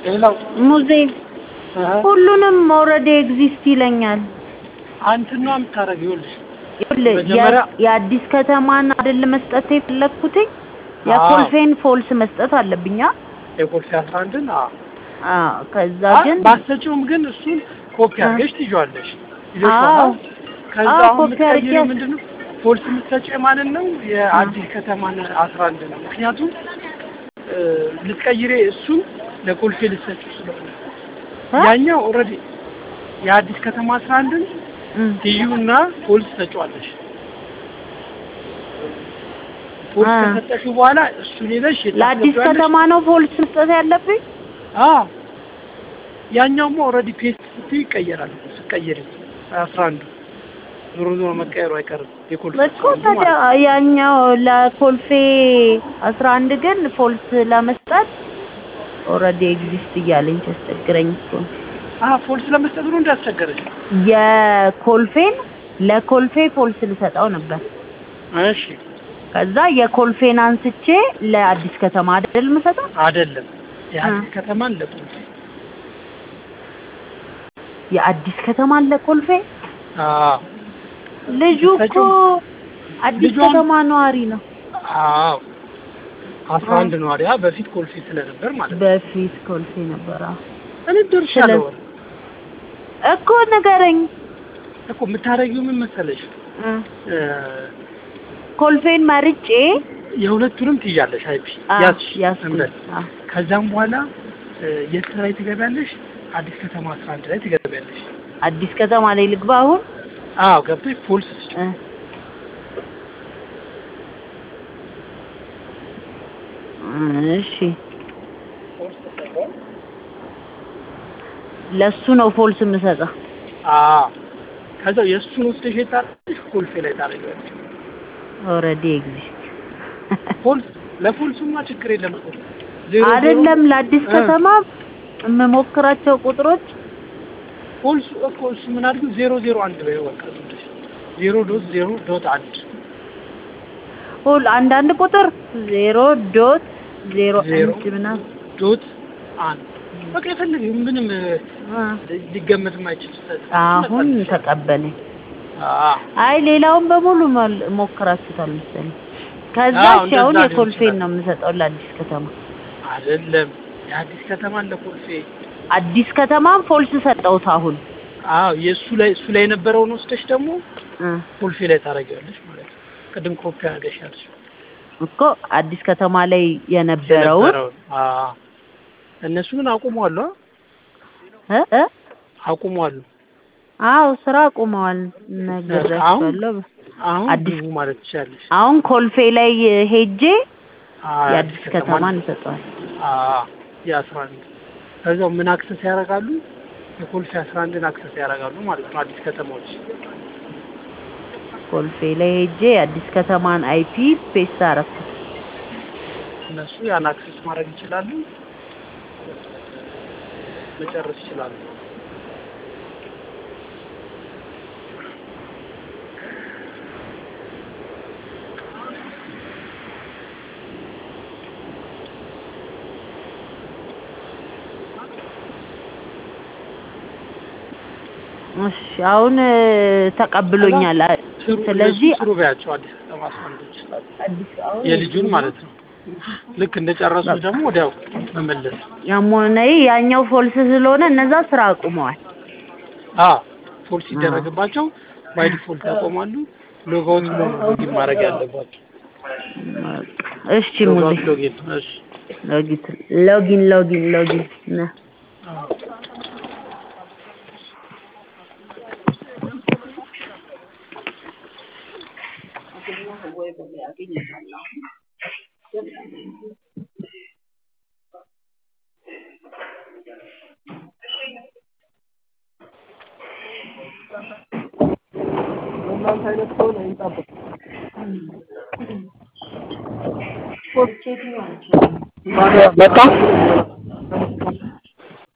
ሌላው ሙዜ ሁሉንም ኦልሬዲ ኤግዚስት ይለኛል። አንተና የምታደርገው ይኸውልሽ ይኸውልህ መጀመሪያ- የ- የአዲስ ከተማን አይደል መስጠት የፈለግኩትኝ አዎ። የኮልፌን ፎልስ መስጠት አለብኛ። የኮልፌ አስራ አንድን አዎ አዎ ከዛ አ- ግን ባትሰጪውም ግን እሱን ኮፒ አ- አድርገሽ ትይዋለሽ። አዎ። ከዛ አዎ፣ አሁን ኮፒ አድርጌ የምትቀይሪው ያስ- ምንድን ነው? ፖሊስ የምትሰጪው የማንን ነው? የአዲስ ከተማን አስራ አንድ ነው። ምክንያቱም እ፣ ልትቀይሬ እሱን ለኮልፌ ልትሰጪው ስለሆነ እ? ያኛው ኦልሬዲ የአዲስ ከተማ አስራ አንድን እም፣ ትይዩና ፖሊስ ትሰጪዋለሽ። ፖሊስ አ። ከሰጠሽው በኋላ እሱን ሄደሽ ለአዲስ የታስገቢያለሽ። ከተማ ነው ፎልስ መስጠት ያለብኝ። አዎ ያኛውማ ኦልሬዲ ፔስት ስትይ ይቀየራል። ስትቀይሪ አስራ አንዱ ዞሮ ዞሮ መቀየሩ አይቀርም። የኮልፌ እኮ አስራ አንዱ ታዲያ ማለት ነው። ያኛው ለኮልፌ አስራ አንድ ግን ፎልስ ለመስጠት ኦልሬዲ ኤግዚስት እያለኝ ሲያስቸግረኝ እኮ ነው። አዎ ፎልስ ለመስጠት ብሎ እንዳስቸገረች። የኮልፌን ለኮልፌ ፎልስ ልሰጠው ነበር። እሺ ከዛ የኮልፌን አንስቼ ለአዲስ ከተማ አይደል የምሰጠው? አይደለም የአዲስ አ። ከተማን ለኮልፌ የአዲስ ከተማን ለኮልፌ አዎ ልጁ እኮ ልትሰጪው? አዲስ ልጇን- ከተማ ነዋሪ ነው። አዎ አስራ አ። አንድ ነዋሪ አ በፊት ኮልፌ ስለነበር ማለት ነው። በፊት ኮልፌ ነበረ እኔ ደርሻለሁ ስለ- እኮ ንገረኝ። እኮ የምታደርጊው ምን መሰለሽ እ፣ እ፣ ኮልፌን መርጬ የሁለቱንም ትይዣለሽ አይፒ አ፣ ያዝሽ ያዝኩኝ። እምነት አ፣ ከዛም በኋላ እ፣ የት ላይ ትገቢያለሽ? አዲስ ከተማ አስራ አንድ ላይ ትገቢያለሽ። አዲስ ከተማ ላይ ልግባ አሁን? አዎ ገብተሽ ፖሊስ ስጭ እ፣ እሺ ለሱ ነው ፎልስ የምሰጠው። አዎ ከዛ የእሱን ወስደሽ የታለሽ ኮልፌ ላይ ታደርጊዋለሽ። ኦልሬዲ ኤግዚስት ፖሊስ ለፖሊሱማ ችግር የለም እኮ ዜሮ አይደለም ዜሮ ለአዲስ እ፣ ከተማ የምሞክራቸው ቁጥሮች ፖሊሱ እኮ እሱ ምን አድርጊው ዜሮ ዜሮ አንድ በይው በቃ ዝም ብለሽ ዜሮ ዶት ዜሮ ዶት አንድ ሁል አንዳንድ ቁጥር ዜሮ ዶት ዜሮ ዜሮ አንድ ምናምን ዶት አንድ በቃ የፈለገው ምንም እ፣ አ፣ ሊገመት የማይችል ስህተት አሁን ይመጣልሽ። ተቀበለኝ። አዎ አይ ሌላውን በሙሉ መል- ሞክራችሁታል መሰለኝ። ከዛ አዎ፣ እሺ አሁን እንደዛ ሊሆን የኮልፌን ይችላል። ነው የምሰጠው ለአዲስ ከተማ። አይደለም የአዲስ ከተማን ለኮልፌ አዲስ ከተማን ፎልስ ሰጠሁት አሁን አዎ የእሱ ላይ እሱ ላይ የነበረውን ወስደሽ ደግሞ እ፣ ኮልፌ ላይ ታደርጊዋለሽ ማለት ነው። ቅድም ኮፒ አድርገሽ ያልሽው እኮ አዲስ ከተማ ላይ የነበረውን የነበረውን አዎ እነሱ ግን አቁመዋል አ እ እ አቁመዋል። አዎ ስራ አቁመዋል ነግሬያቸዋለሁ። አሁን አዲስ- ግቡ ማለት ትችላለሽ። አሁን ኮልፌ ላይ ሄጄ አዎ የአዲስ ከተማን ይሰጠዋል። አዎ የአስራ አንድ ከዛው ምን አክሰስ ያደርጋሉ? የኮልፌ አስራ አንድን አክሰስ ያደርጋሉ ማለት ነው። አዲስ ከተማዎች ኮልፌ ላይ ሄጄ የአዲስ ከተማን አይፒ ፔስት አደረኩት። እነሱ ያን አክሰስ ማድረግ ይችላሉ፣ መጨረስ ይችላሉ። እሺ አሁን እ፣ ተቀብሎኛል። አ- ስሩ ስለዚህ እነሱ ስሩ በያቸው አዲስ ከተማ አስራ አንዶች አዲስ አሁን የልጁን ማለት ነው። ልክ እንደጨረሱ ደግሞ ወዲያው መመለስ። ያም ሆነ ይህ ያኛው ፎልስ ስለሆነ እነዛ ስራ አቁመዋል። አዎ ፎልስ ሲደረግባቸው ባይ ዲፎልት ያቆማሉ። ሎጋውት ሎጊን ማድረግ ያለባቸው እሺ ሙዚ ሎጋውት ሎጊን። እሺ ሎጊን ሎጊን ሎጊን ሎጊን ነ አዎ እናንተ አይነት ከሆነ ይጠብቅ መጣ